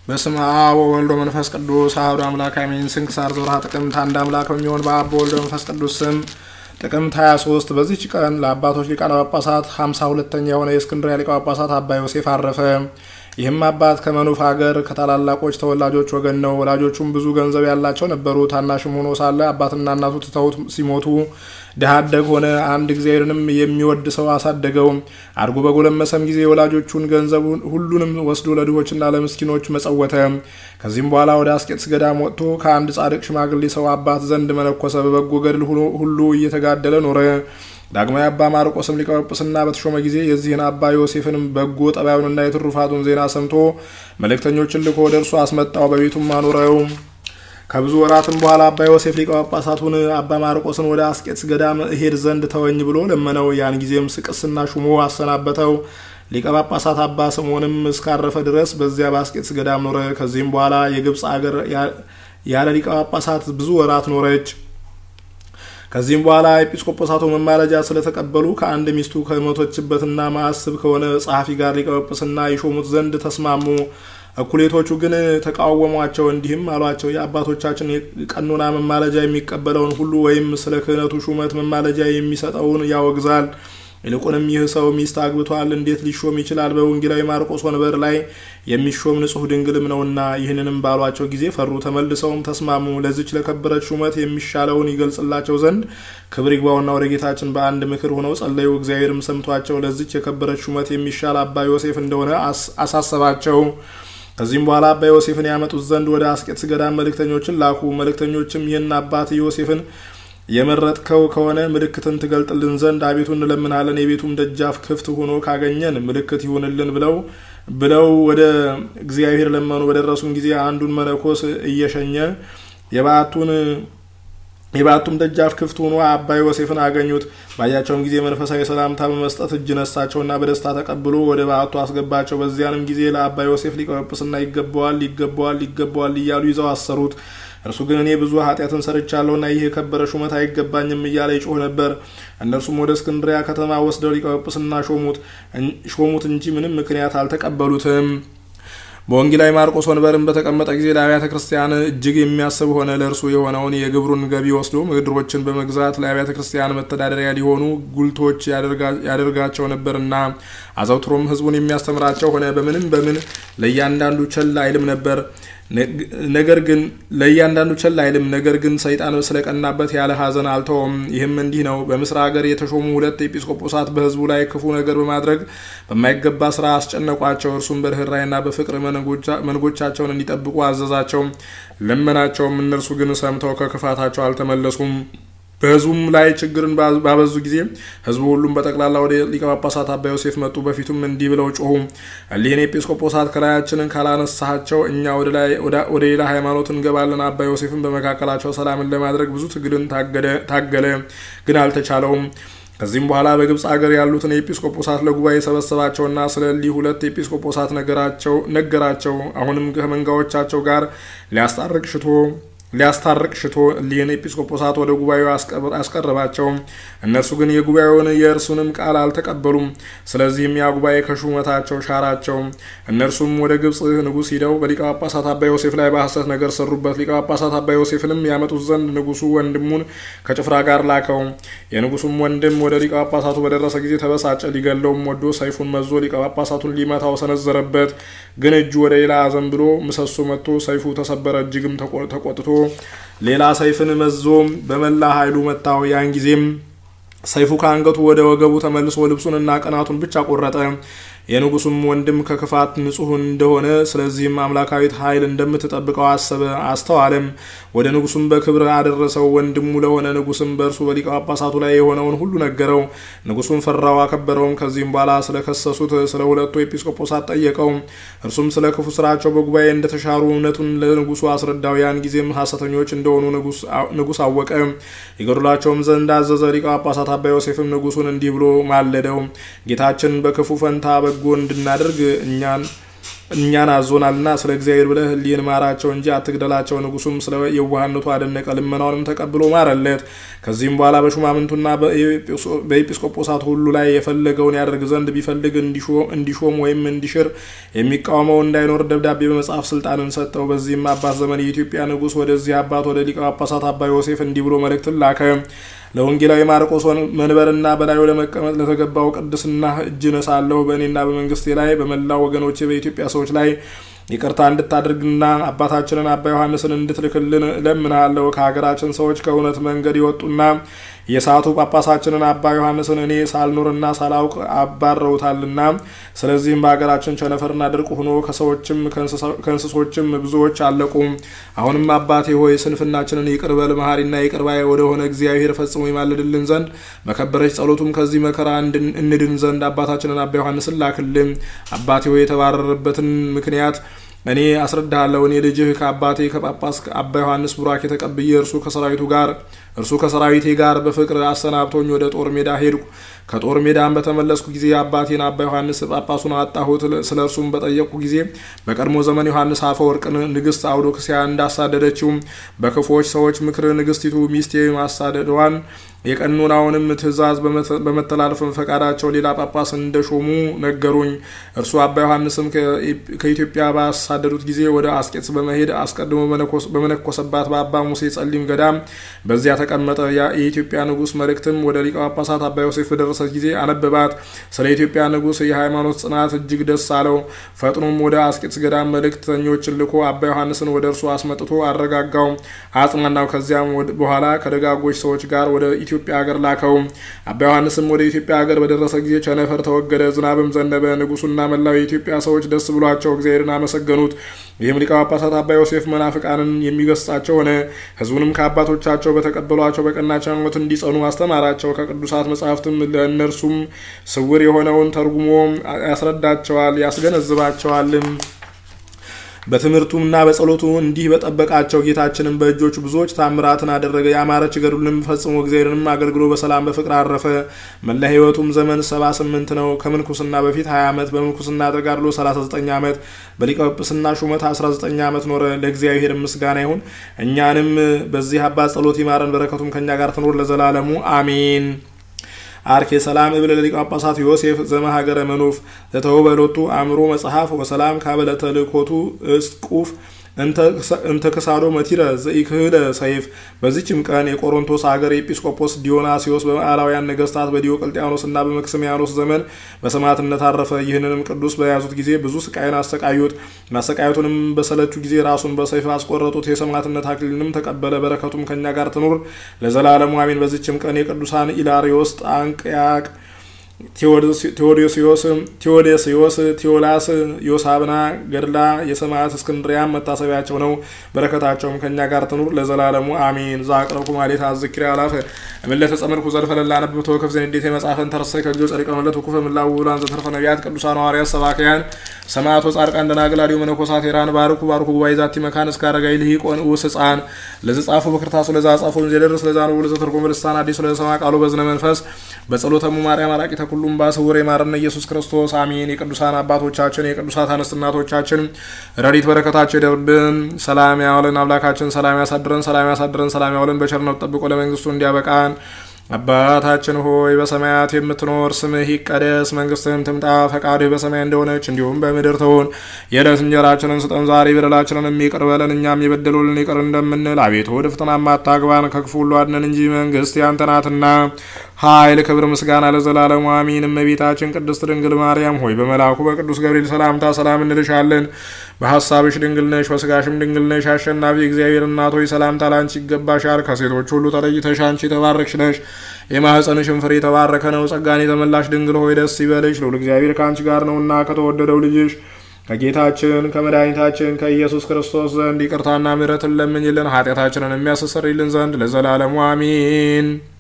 በስመ አብ ወወልድ ወመንፈስ ቅዱስ አሐዱ አምላክ አሜን። ስንክሳር ዘወርኀ ጥቅምት አንድ አምላክ በሚሆን በአብ በወልድ በመንፈስ ቅዱስ ስም ጥቅምት 23 በዚህች ቀን ለአባቶች ሊቃነ ጳጳሳት 52ተኛ የሆነ የእስክንድርያ ሊቀ ጳጳሳት አባ ዮሴፍ አረፈ። ይህም አባት ከመኑፍ ሀገር ከታላላቆች ተወላጆች ወገን ነው። ወላጆቹም ብዙ ገንዘብ ያላቸው ነበሩ። ታናሽም ሆኖ ሳለ አባትና እናቱ ትተውት ሲሞቱ ድሀ አደግ ሆነ። አንድ እግዚአብሔርንም የሚወድ ሰው አሳደገው። አድጎ በጎለመሰም ጊዜ የወላጆቹን ገንዘብ ሁሉንም ወስዶ ለድሆችና ለምስኪኖች መጸወተ። ከዚህም በኋላ ወደ አስቄጥስ ገዳም ወጥቶ ከአንድ ጻድቅ ሽማግሌ ሰው አባት ዘንድ መነኮሰ። በበጎ ገድል ሁሉ እየተጋደለ ኖረ። ዳግማዊ አባ ማርቆስም ሊቀ ጵጵስና በተሾመ ጊዜ የዚህን አባ ዮሴፍንም በጎ ጠባዩንና የትሩፋቱን ዜና ሰምቶ መልእክተኞችን ልኮ ወደ እርሱ አስመጣው፣ በቤቱም አኖረው። ከብዙ ወራትም በኋላ አባ ዮሴፍ ሊቀ ጳጳሳቱን አባ ማርቆስን ወደ አስቄጥስ ገዳም እሄድ ዘንድ ተወኝ ብሎ ለመነው። ያን ጊዜም ስቅስና ሹሞ አሰናበተው። ሊቀ ጳጳሳት አባ ስምዖንም እስካረፈ ድረስ በዚያ በአስቄጥስ ገዳም ኖረ። ከዚህም በኋላ የግብፅ አገር ያለ ሊቀ ጳጳሳት ብዙ ወራት ኖረች። ከዚህም በኋላ ኤጲስቆጶሳቱ መማለጃ ስለተቀበሉ ከአንድ ሚስቱ ከሞተችበትና ማዕስብ ከሆነ ጸሐፊ ጋር ሊቀ ጵጵስና ይሾሙት ዘንድ ተስማሙ። እኩሌቶቹ ግን ተቃወሟቸው። እንዲህም አሏቸው፣ የአባቶቻችን ቀኖና መማለጃ የሚቀበለውን ሁሉ ወይም ስለ ክህነቱ ሹመት መማለጃ የሚሰጠውን ያወግዛል። ይልቁንም ይህ ሰው ሚስት አግብቷል፣ እንዴት ሊሾም ይችላል? በወንጌላዊ ማርቆስ ወንበር ላይ የሚሾም ንጹሕ ድንግልም ነውና። ይህንንም ባሏቸው ጊዜ ፈሩ። ተመልሰውም ተስማሙ። ለዚች ለከበረች ሹመት የሚሻለውን ይገልጽላቸው ዘንድ ክብር ይግባውና ወደ ጌታችን በአንድ ምክር ሆነው ጸለዩ። እግዚአብሔርም ሰምቷቸው ለዚች የከበረች ሹመት የሚሻል አባ ዮሴፍ እንደሆነ አሳሰባቸው። ከዚህም በኋላ አባ ዮሴፍን ያመጡት ዘንድ ወደ አስቄጥስ ገዳም መልእክተኞችን ላኩ። መልእክተኞችም ይህን አባት ዮሴፍን የመረጥከው ከሆነ ምልክትን ትገልጥልን ዘንድ አቤቱ እንለምናለን። የቤቱም ደጃፍ ክፍት ሆኖ ካገኘን ምልክት ይሁንልን ብለው ብለው ወደ እግዚአብሔር ለመኑ። በደረሱም ጊዜ አንዱን መነኮስ እየሸኘ የበዓቱን የበዓቱም ደጃፍ ክፍት ሆኖ አባ ዮሴፍን አገኙት። ባያቸውም ጊዜ መንፈሳዊ ሰላምታ በመስጠት እጅ ነሳቸውና በደስታ ተቀብሎ ወደ በዓቱ አስገባቸው። በዚያንም ጊዜ ለአባ ዮሴፍ ሊቀ ጵጵስና ይገባዋል፣ ይገባዋል፣ ይገባዋል እያሉ ይዘው አሰሩት። እርሱ ግን እኔ ብዙ ኃጢአትን ሰርቻለሁና ይህ የከበረ ሹመት አይገባኝም እያለ ይጮህ ነበር። እነርሱም ወደ እስክንድሪያ ከተማ ወስደው ሊቀ ጵጵስና ሾሙት እንጂ ምንም ምክንያት አልተቀበሉትም። በወንጌላዊ ማርቆስ ወንበርን በተቀመጠ ጊዜ ለአብያተ ክርስቲያን እጅግ የሚያስብ ሆነ። ለእርሱ የሆነውን የግብሩን ገቢ ወስዶ ምድሮችን በመግዛት ለአብያተ ክርስቲያን መተዳደሪያ ሊሆኑ ጉልቶች ያደርጋቸው ነበርና አዘውትሮም ሕዝቡን የሚያስተምራቸው ሆነ። በምንም በምን ለእያንዳንዱ ቸል አይልም ነበር ነገር ግን ለእያንዳንዱ ቸል አይልም። ነገር ግን ሰይጣን ስለቀናበት ያለ ሐዘን አልተውም። ይህም እንዲህ ነው። በምስር ሀገር የተሾሙ ሁለት ኤጲስቆጶሳት በሕዝቡ ላይ ክፉ ነገር በማድረግ በማይገባ ስራ አስጨነቋቸው። እርሱም በርኅራኄና በፍቅር መንጎቻቸውን እንዲጠብቁ አዘዛቸው፣ ለመናቸውም። እነርሱ ግን ሰምተው ከክፋታቸው አልተመለሱም። በህዝቡም ላይ ችግርን ባበዙ ጊዜ ህዝቡ ሁሉም በጠቅላላ ወደ ሊቀ ጳጳሳት አባ ዮሴፍ መጡ። በፊቱም እንዲህ ብለው ጮሁ፣ እሊህን ኤጲስቆጶሳት ከላያችንን ካላነሳቸው እኛ ወደ ሌላ ሃይማኖት እንገባለን። አባ ዮሴፍን በመካከላቸው ሰላምን ለማድረግ ብዙ ትግልን ታገለ፣ ግን አልተቻለውም። ከዚህም በኋላ በግብፅ አገር ያሉትን ኤጲስቆጶሳት ለጉባኤ ሰበሰባቸውና ስለ እሊህ ሁለት ኤጲስቆጶሳት ነገራቸው። አሁንም ከመንጋዎቻቸው ጋር ሊያስታርቅ ሽቶ ሊያስታርቅ ሽቶ እሊህን ኤጲስቆጶሳት ወደ ጉባኤው አስቀረባቸው። እነርሱ ግን የጉባኤውን የእርሱንም ቃል አልተቀበሉም። ስለዚህም ያ ጉባኤ ከሹመታቸው ሻራቸው። እነርሱም ወደ ግብፅ ንጉሥ ሂደው በሊቀ ጳጳሳት አባ ዮሴፍ ላይ በሐሰት ነገር ሰሩበት። ሊቀ ጳጳሳት አባ ዮሴፍንም ያመጡት ዘንድ ንጉሱ ወንድሙን ከጭፍራ ጋር ላከው። የንጉሱም ወንድም ወደ ሊቀ ጳጳሳቱ በደረሰ ጊዜ ተበሳጨ። ሊገለውም ወዶ ሰይፉን መዞ ሊቀ ጳጳሳቱን ሊመታው ሰነዘረበት። ግን እጁ ወደ ሌላ አዘንብሎ ምሰሶ መጥቶ ሰይፉ ተሰበረ። እጅግም ተቆጥቶ ሌላ ሰይፍን መዞ በመላ ኃይሉ መታው። ያን ጊዜም ሰይፉ ከአንገቱ ወደ ወገቡ ተመልሶ ልብሱንና ቀናቱን ብቻ ቆረጠ። የንጉሱም ወንድም ከክፋት ንጹሕ እንደሆነ ስለዚህም አምላካዊት ኃይል እንደምትጠብቀው አሰበ አስተዋለም። ወደ ንጉሱም በክብር አደረሰው። ወንድሙ ለሆነ ንጉስም በእርሱ በሊቀ ጳጳሳቱ ላይ የሆነውን ሁሉ ነገረው። ንጉሱም ፈራው፣ አከበረውም። ከዚህም በኋላ ስለከሰሱት ስለ ሁለቱ ኤጲስቆጶሳት ጠየቀው። እርሱም ስለ ክፉ ስራቸው በጉባኤ እንደተሻሩ እውነቱን ለንጉሱ አስረዳው። ያን ጊዜም ሐሰተኞች እንደሆኑ ንጉስ አወቀ። ይገድሏቸውም ዘንድ አዘዘ። ሊቀ ጳጳሳት አባ ዮሴፍም ንጉሱን እንዲህ ብሎ ማለደው። ጌታችን በክፉ ፈንታ በጎ እንድናደርግ እኛን እኛን አዞናልና ስለ እግዚአብሔር ብለህ እሊህን ማራቸው እንጂ አትግደላቸው። ንጉሱም ስለ የዋህነቱ አደነቀ፣ ልመናውንም ተቀብሎ ማረለት። ከዚህም በኋላ በሹማምንቱና በኤጲስቆጶሳት ሁሉ ላይ የፈለገውን ያደርግ ዘንድ ቢፈልግ እንዲሾም ወይም እንዲሽር የሚቃወመው እንዳይኖር ደብዳቤ በመጽሐፍ ስልጣንን ሰጠው። በዚህም አባት ዘመን የኢትዮጵያ ንጉስ ወደዚህ አባት ወደ ሊቀ ጳጳሳት አባ ዮሴፍ እንዲህ ብሎ መልእክትን ላከ። ለወንጌላዊ ማርቆስ መንበርና በላዩ ለመቀመጥ ለተገባው ቅድስና እጅ ነሳለሁ። በእኔና በመንግስቴ ላይ በመላው ወገኖቼ በኢትዮጵያ ሰዎች ላይ ይቅርታ እንድታደርግና አባታችንን አባ ዮሐንስን እንድትልክልን እለምንሃለሁ። ከሀገራችን ሰዎች ከእውነት መንገድ የወጡና የሳቱ ጳጳሳችንን አባ ዮሐንስን እኔ ሳልኖርና ሳላውቅ አባረውታልና፣ ስለዚህም በሀገራችን ቸነፈርና ድርቅ ሆኖ ከሰዎችም ከእንስሶችም ብዙዎች አለቁ። አሁንም አባቴ ሆይ ስንፍናችንን ይቅር በል፣ መሐሪና ይቅር ባይ ወደሆነ እግዚአብሔር ፈጽሞ ይማልድልን ዘንድ በከበረች ጸሎቱም ከዚህ መከራ እንድን ዘንድ አባታችንን አባ ዮሐንስን ላክልን። አባቴ ሆይ የተባረረበትን ምክንያት እኔ አስረዳሃለሁ። እኔ ልጅህ ከአባቴ ከጳጳስ አባ ዮሐንስ ቡራኬ ተቀብዬ እርሱ ከሰራዊቱ ጋር እርሱ ከሰራዊቴ ጋር በፍቅር አሰናብቶኝ ወደ ጦር ሜዳ ሄድኩ። ከጦር ሜዳን በተመለስኩ ጊዜ አባቴን አባ ዮሐንስ ጳጳሱን አጣሁት። ስለ እርሱም በጠየቅኩ ጊዜ በቀድሞ ዘመን ዮሐንስ አፈወርቅን ንግስት አውዶክሲያ እንዳሳደደችው በክፉዎች ሰዎች ምክር ንግስቲቱ ሚስቴ ማሳደዷን የቀኖናውንም ትእዛዝ በመተላለፍም ፈቃዳቸው ሌላ ጳጳስ እንደሾሙ ነገሩኝ። እርሱ አባ ዮሐንስም ከኢትዮጵያ ባሳደዱት ጊዜ ወደ አስቄጥስ በመሄድ አስቀድሞ በመነኮሰባት በአባ ሙሴ ጸሊም ገዳም በዚያ ተቀመጠ። የኢትዮጵያ ንጉሥ መልእክትም ወደ ሊቀ ጳጳሳት አባ ዮሴፍ በደረሰች ጊዜ አነበባት። ስለ ኢትዮጵያ ንጉሥ የሃይማኖት ጽናት እጅግ ደስ አለው። ፈጥኖም ወደ አስቄጥስ ገዳም መልእክተኞችን ልኮ አባ ዮሐንስን ወደ እርሱ አስመጥቶ አረጋጋው፣ አጽናናው። ከዚያም በኋላ ከደጋጎች ሰዎች ጋር ወደ ኢትዮጵያ ሀገር ላከው። አባ ዮሐንስም ወደ ኢትዮጵያ ሀገር በደረሰ ጊዜ ቸነፈር ተወገደ፣ ዝናብም ዘነበ። ንጉሱና መላው የኢትዮጵያ ሰዎች ደስ ብሏቸው እግዚአብሔርን አመሰገኑት። ይህም ሊቀ ጳጳሳት አባ ዮሴፍ መናፍቃንን የሚገስጻቸው ሆነ። ሕዝቡንም ከአባቶቻቸው በተቀበሏቸው በቀናች ሃይማኖት እንዲጸኑ አስተማራቸው። ከቅዱሳት መጻሕፍትም ለእነርሱም ስውር የሆነውን ተርጉሞ ያስረዳቸዋል፣ ያስገነዝባቸዋልም። በትምህርቱና በጸሎቱ እንዲህ በጠበቃቸው ጌታችንን በእጆቹ ብዙዎች ታምራትን አደረገ። ያማረች ገድሉንም ፈጽሞ እግዚአብሔርንም አገልግሎ በሰላም በፍቅር አረፈ። መላ ሕይወቱም ዘመን ሰባ ስምንት ነው። ከምንኩስና በፊት 20 ዓመት፣ በምንኩስና ተጋድሎ 39 ዓመት፣ በሊቀ ጵጵስና ሹመት 19 ዓመት ኖረ። ለእግዚአብሔር ምስጋና ይሁን። እኛንም በዚህ አባት ጸሎት ይማረን፣ በረከቱም ከእኛ ጋር ትኖር ለዘላለሙ አሜን። አርኬ ሰላም እብል ለሊቀ ጳጳሳት ዮሴፍ ዘመሃገረ መኑፍ ዘተወበሎቱ አእምሮ መጽሐፍ ወሰላም ካበለተ ልኮቱ እስቁፍ እንተ ክሳዶ መቲረ ዘኢክህለ ሰይፍ። በዚችም ቀን የቆሮንቶስ ሀገር ኤጲስቆጶስ ዲዮናሲዮስ በመዓላውያን ነገስታት በዲዮቅልጥያኖስ እና በመክስሚያኖስ ዘመን በሰማዕትነት አረፈ። ይህንንም ቅዱስ በያዙት ጊዜ ብዙ ስቃይን አሰቃዩት። ማሰቃየቱንም በሰለቹ ጊዜ ራሱን በሰይፍ አስቆረጡት። የሰማዕትነት አክሊልንም ተቀበለ። በረከቱም ከኛ ጋር ትኑር ለዘላለሙ አሜን። በዚችም ቀን የቅዱሳን ኢላሪዮስ፣ ጣንቅያቅ ቴዎዶሲዮስ፣ ቴዎላስ፣ ዮሳብና ገድላ የሰማዕት እስክንድሪያም መታሰቢያቸው ነው። በረከታቸውም ከእኛ ጋር ትኑር ለዘላለሙ አሜን። ዛቅረብኩ ማሌት አዝክሪ አላፈ እምለተ ጸመድኩ ዘልፈለላ ነብብ ተወከፍ ዘንዴት የመጽሐፈን ተረሳይ ከጊዜ ጸሪቀ መለት ወኩፈ ምላው ውላን ዘተርፈ ነቢያት ቅዱሳን ሐዋርያት ሰባክያን ሰማዕቶ ጻድቃን ደናግል አዲሁ መነኮሳት ሄራን ባርኩ ባርኩ ጉባኤ ዛቲ መካን እስከ አረጋይ ልሂቆን ውስ ህፃን ለዚ ጻፉ በክርታሱ ለዛ ጻፉን ዘደርስ ለዛ ነው ለዘ ተርጎመ ልሳን አዲሱ ለሰማ ቃሉ በዝነ መንፈስ በጸሎተሙ ማርያም አራቂ ተኩሉም ባስውር የማረነ ኢየሱስ ክርስቶስ አሜን። የቅዱሳን አባቶቻችን የቅዱሳት አንስት እናቶቻችን ረድኤት በረከታቸው ይደርብን። ሰላም ያዋለን አምላካችን ሰላም ያሳድረን፣ ሰላም ያሳድረን፣ ሰላም ያዋለን በቸርነቱ ጠብቆ ለመንግስቱ እንዲያበቃን አባታችን ሆይ በሰማያት የምትኖር ስምህ ይቀደስ፣ መንግስትህም ትምጣ፣ ፈቃድህ በሰማይ እንደሆነች እንዲሁም በምድር ትሁን። የዕለት እንጀራችንን ስጠን ዛሬ፣ በደላችንን የሚቅር በለን እኛም የበደሉልን ይቅር እንደምንል፣ አቤቱ ወደ ፈተናም አታግባን፣ ከክፉ ሁሉ አድነን እንጂ መንግስት ያንተ ናትና ኃይል፣ ክብር፣ ምስጋና ለዘላለሙ አሚን። እመቤታችን ቅድስት ድንግል ማርያም ሆይ በመልአኩ በቅዱስ ገብርኤል ሰላምታ ሰላም እንልሻለን። በሀሳብሽ ድንግል ነሽ፣ በስጋሽም ድንግል ነሽ። አሸናፊ እግዚአብሔር እናት ሆይ ሰላምታ ላንቺ ይገባሻል። ከሴቶች ሁሉ ተለይተሽ አንቺ የተባረክሽ ነሽ። የማኅፀንሽን ፍሬ የተባረከ ነው። ጸጋን የተመላሽ ድንግል ሆይ ደስ ይበልሽ፣ ልዑል እግዚአብሔር ከአንቺ ጋር ነውና ከተወደደው ልጅሽ ከጌታችን ከመድኃኒታችን ከኢየሱስ ክርስቶስ ዘንድ ይቅርታና ምሕረትን ለምኝልን ኃጢአታችንን የሚያስተሰርይልን ዘንድ ለዘላለሙ አሚን።